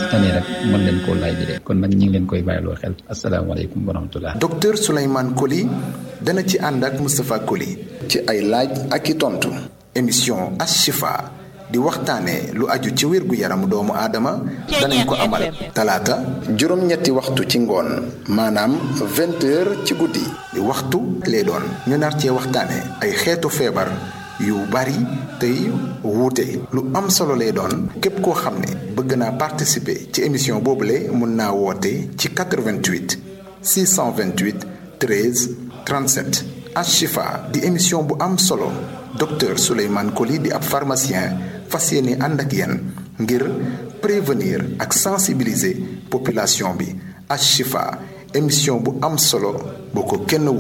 tane rek mën leen koo laaj bi kon nag ñu ngi leen koy bàyyiloo xel asalaamaaleykum wa rahmatullah docteur Souleymane Coly dana ci ànd ak Moustapha Coly ci ay laaj ak i tontu émission Ashifa di waxtaane lu aju ci wér gu yaramu doomu aadama danañ ko amal talaata juróom-ñetti waxtu ci ngoon maanaam vingt heures ci guddi di waxtu lay doon ñu nar cee waxtaane ay xeetu feebar yu bari tey wuute lu am solo lay doon képp koo xam ne bëgg naa participer ci émission boobule mun naa woote ci 88 628 13 37 Ashifa di émission bu am solo docteur Souleymane Coly di ab pharmacien fas yéene ànd ak yéen ngir prévenir ak sensibiliser population bi Ashifa émission bu am solo boo ko kenn